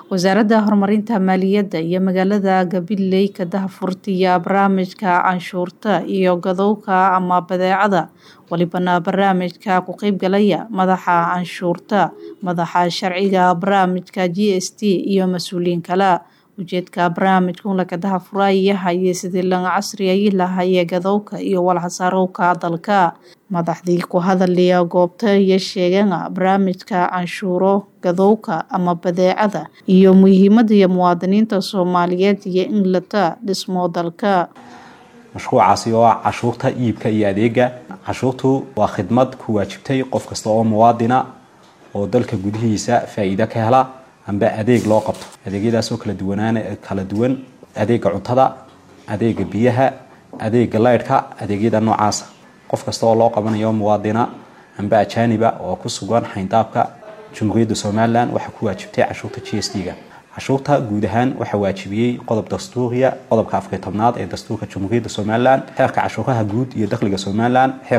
wasaaradda horumarinta maaliyadda iyo magaalada gabiley ka daahfurtiya barnaamijka canshuurta iyo gadowga ama badeecada walibana barnaamijka ku qeybgalaya madaxa canshuurta madaxa sharciga barnaamijka g s t iyo mas-uuliyiin kale ujeedka barnaamijka unlaka daahfuraayahaye sidii laga casriyayi lahaye gadowga iyo walxasaarowka dalka madaxdii ku hadalaya goobta iyo sheegana barnaamijka canshuuro gadowga ama badeecada iyo muhiimada muwaadiniinta soomaaliyeed iyo in lata dhismo dalka mashruucaasi oo ah cashuurta iibka iyo adeega cashuurtu waa khidmad ku waajibtay qof kasta oo muwaadina oo dalka gudihiisa faa-iido ka hela amba adeeg loo qabto adeegyadaasoo kala duwanaan kala duwan adeega cuntada adeega biyaha adeega laydhka adeegyada noocaasa qof kasta oo loo qabanayo muwaadina amba ajaaniba oo ku sugan xayndaabka jumhuuriyadda somalilan waxaa ku waajibtay cashuurta g s t-ga cashuurta guud ahaan waxaa waajibiyey qodob dastuuriya qodobka afariy tobnaad ee dastuurka jumhuuriyadda somalilan xeerka cashuuraha guud iyo dakhliga somalilan xeer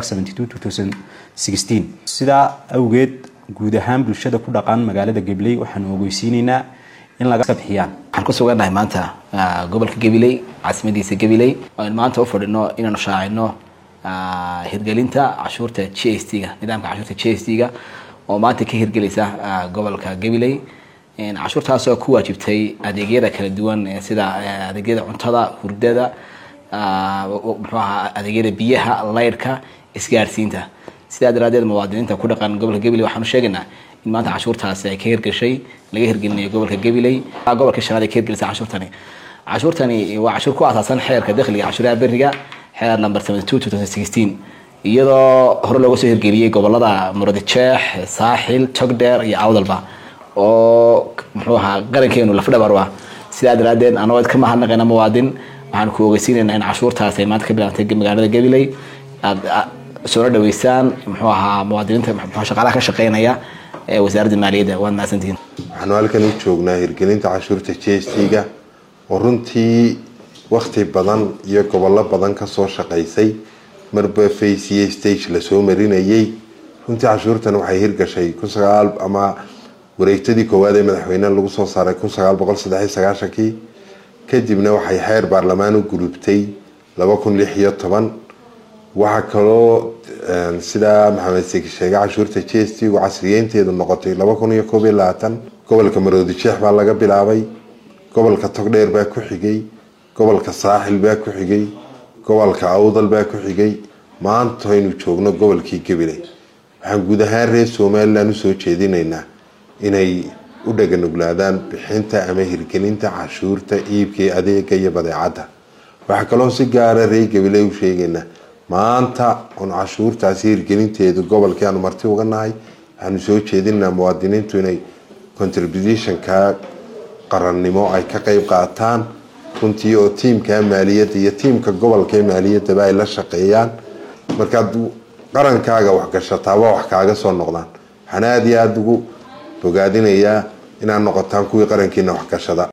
sidaa awgeed guud ahaan bulshada ku dhaqan magaalada gabiley waxaanu ogeysiineynaa in laga bixiyaan waxaan ku sugannahay maanta gobolka gabiley caasimadiisa gabiley oan maanta u fadhino inaanu shaacino hirgelinta cashuurta g s t-ga nidaamka cashuurta g s t-ga oo maanta ka hirgelaysa gobolka gabiley cashuurtaasoo ku waajibtay adeegyada kala duwan sida adeegyada cuntada hurdada muxuu ahaa adeegyada biyaha laydhka isgaarsiinta sidaa daraadeed muwaadiniinta ku dhaqan gobolka gabiley waxaanu sheegaynaa in maanta cashuurtaasi ay ka hirgashay laga hirgelinayo gobolka gabiley gobolka shanaad ay ka hirgelisay cashuurtani cashuurtani waa cashuur ku aasaasan xeerka dakhliga cashuuraha beriga xeer number iyadoo hore looga soo hirgeliyey gobolada muradjeex saaxil togdheer iyo awdalba oo muxuu ahaa qarankeenu lafdhabar ah sidaa daraadeed anagoo ka mahadnaqayna muwaadin waxaan ku ogeysiinaynaa in cashuurtaas ay maanta ka bilaabtay magaalada gabiley aad soona dhaweysaan muxuu ahaa muwaadiniinta shaqaalaha ka shaqeynaya ee wasaaradda maaliyadda waad mahadsantihiin waxaanu halkan u joognaa hirgelinta cashuurta g s t-ga oo runtii wakti badan iyo gobollo badan kasoo shaqaysay marba faciye stage lasoo marinayay runtii cashuurtan waxay hirgashay ama wareegtadii koowaad ee madaxweyneha lagu soo saaray kii kadibna waxay xeer baarlamaan u gulubtay waxaa kaloo sidaa maxamed seki sheege cashuurta g s t gu casriyeynteedu noqotay gobolka maroodijeex baa laga bilaabay gobolka togdheer baa ku xigay gobolka saaxil baa ku xigay gobolka awdal baa ku xigay maanta aynu joogno gobolkii gabiley waxaan guud ahaan reer somalilan usoo jeedinaynaa inay u dhaganuglaadaan bixinta ama hirgelinta cashuurta iibka adeega iyo badeecadda waxaa kaloo si gaara reer gabiley u sheegaynaa maanta oon cashuurtaasi hirgelinteedu gobolkii aanu marti uga nahay waxaanu soo jeedinaynaa muwaadiniintu inay contributionka qarannimo ay ka qeyb qaataan runtii oo tiimka maaliyadda iyo tiimka gobolka maaliyadaba ay la shaqeeyaan markaad qarankaaga waxgashataaba wax kaaga soo noqdaan waxaan aada iyo aada ugu bogaadinayaa inaad noqotaan kuwii qarankiina waxgashada